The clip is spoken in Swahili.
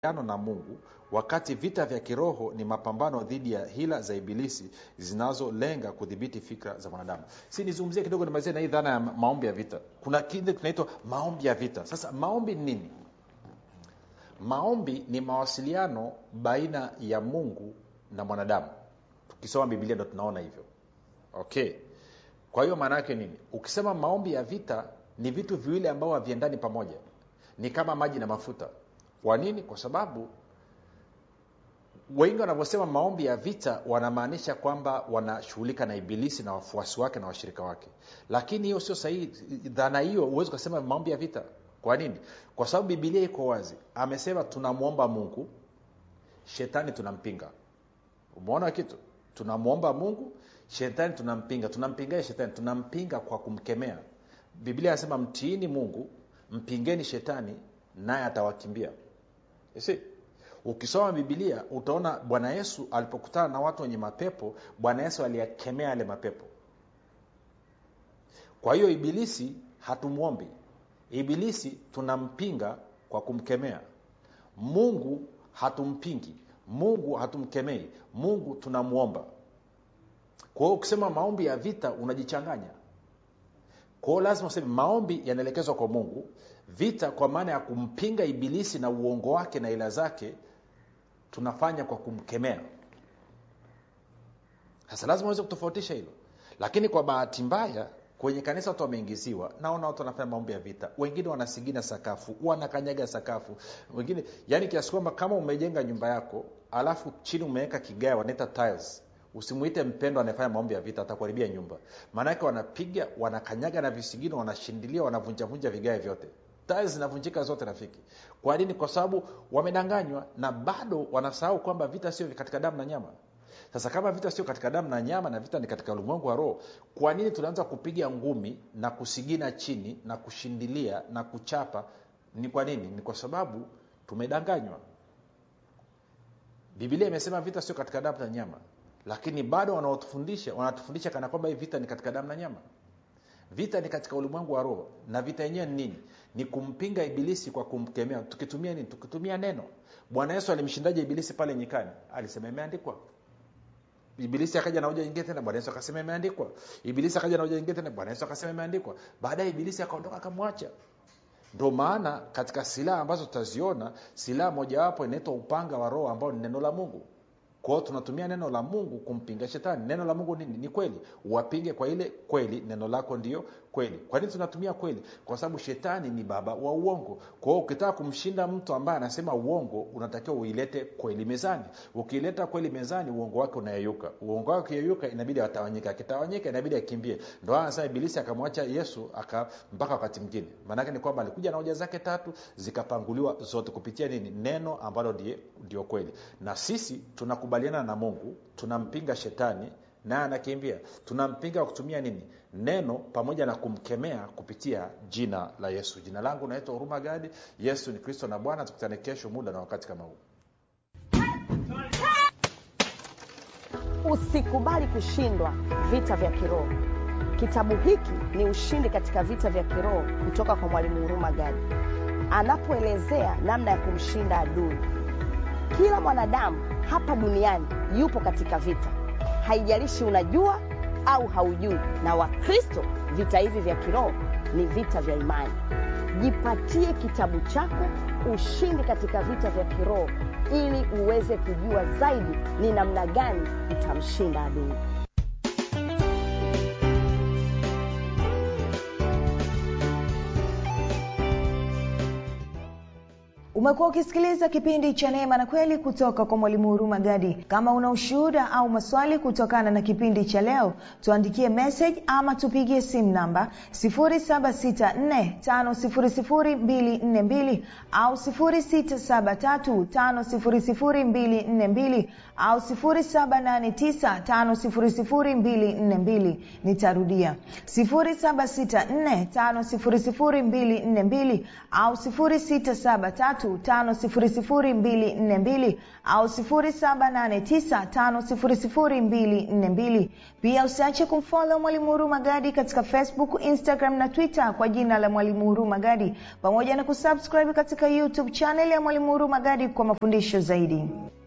mawasiliano na mungu wakati vita vya kiroho ni mapambano dhidi ya hila za ibilisi zinazolenga kudhibiti fikra za mwanadamu si nizungumzie kidogo nimalizie na hii dhana ya maombi ya vita kuna kile kinaitwa maombi ya vita sasa maombi ni nini maombi ni mawasiliano baina ya mungu na mwanadamu tukisoma biblia ndo tunaona hivyo okay kwa hiyo maana yake nini ukisema maombi ya vita ni vitu viwili ambao haviendani pamoja ni kama maji na mafuta kwa nini kwa sababu wengi wanavyosema maombi ya vita wanamaanisha kwamba wanashughulika na ibilisi na wafuasi wake na washirika wake lakini hiyo sio sahihi dhana hiyo huwezi ukasema maombi ya vita kwa nini kwa sababu bibilia iko wazi amesema tunamwomba mungu shetani tunampinga umeona kitu tunamwomba mungu shetani tunampinga tunampingaje shetani tunampinga kwa kumkemea biblia anasema mtiini mungu mpingeni shetani naye atawakimbia si ukisoma bibilia utaona bwana yesu alipokutana na watu wenye mapepo bwana yesu aliyakemea yale mapepo kwa hiyo ibilisi hatumwombi ibilisi tunampinga kwa kumkemea mungu hatumpingi mungu hatumkemei mungu tunamwomba kwa hiyo ukisema maombi ya vita unajichanganya kwa hiyo lazima useme maombi yanaelekezwa kwa mungu vita kwa maana ya kumpinga ibilisi na uongo wake na ila zake tunafanya kwa kumkemea sasa lazima uweze kutofautisha hilo lakini kwa bahati mbaya kwenye kanisa watu wameingiziwa naona watu wanafanya maombi ya vita wengine wanasigina sakafu wanakanyaga sakafu wengine yani kiasi kwamba kama umejenga nyumba yako alafu chini umeweka kigae wanaita tiles usimuite mpendo anayefanya maombi ya vita atakuharibia nyumba maanake wanapiga wanakanyaga na visigino wanashindilia wanavunjavunja vigae vyote tiles zinavunjika zote rafiki kwa nini kwa sababu wamedanganywa na bado wanasahau kwamba vita sio katika damu na nyama sasa kama vita sio katika damu na nyama na vita ni katika ulimwengu wa roho kwa nini tunaanza kupiga ngumi na kusigina chini na kushindilia na kuchapa ni kwa nini ni kwa sababu tumedanganywa bibilia imesema vita sio katika damu na nyama lakini bado wanaotufundisha wanatufundisha kana kwamba hii vita ni katika damu na nyama vita ni katika ulimwengu wa roho na vita yenyewe ni nini ni kumpinga ibilisi kwa kumkemea tukitumia nini tukitumia neno bwana yesu alimshindaje ibilisi pale nyikani alisema imeandikwa ibilisi akaja na hoja nyingine tena bwana yesu akasema imeandikwa ibilisi akaja na hoja nyingine tena bwana yesu akasema imeandikwa baadaye ibilisi akaondoka akamwacha ndo maana katika silaha ambazo tutaziona silaha mojawapo inaitwa upanga wa roho ambao ni neno la mungu kwao tunatumia neno la mungu kumpinga shetani neno la mungu nini ni kweli wapinge kwa ile kweli neno lako ndio kweli kwa nini tunatumia kweli kwa sababu shetani ni baba wa uongo kwa hiyo ukitaka kumshinda mtu ambaye anasema uongo unatakiwa uilete kweli mezani ukiileta kweli mezani uongo wake unayeyuka uongo wake ukiyeyuka inabidi atawanyika akitawanyika inabidi akimbie ndo anasema ibilisi akamwacha yesu aka mpaka wakati mwingine maanake ni kwamba alikuja na hoja zake tatu zikapanguliwa zote kupitia nini neno ambalo ndio, ndio kweli na sisi tunakubaliana na mungu tunampinga shetani naye anakimbia tunampinga kwa kutumia nini neno pamoja na kumkemea kupitia jina la yesu jina langu naitwa huruma gadi yesu ni kristo na bwana tukutane kesho muda na wakati kama huu usikubali kushindwa vita vya kiroho kitabu hiki ni ushindi katika vita vya kiroho kutoka kwa mwalimu huruma gadi anapoelezea namna ya kumshinda adui kila mwanadamu hapa duniani yupo katika vita haijalishi unajua au haujui na wakristo vita hivi vya kiroho ni vita vya imani jipatie kitabu chako ushindi katika vita vya kiroho ili uweze kujua zaidi ni namna gani utamshinda adui umekuwa ukisikiliza kipindi cha neema na kweli kutoka kwa mwalimu huruma gadi kama una ushuhuda au maswali kutokana na kipindi cha leo tuandikie message ama tupigie simu namba 7645242 au 6735242 au 7895242 nitarudia 7645242 au 673 7835242 au 7895242 pia usiache kumfolo mwalimu huruma gadi katika facebook instagram na twitter kwa jina la mwalimu huruma gadi pamoja na kusubscribe katika youtube chaneli ya mwalimu huruma gadi kwa mafundisho zaidi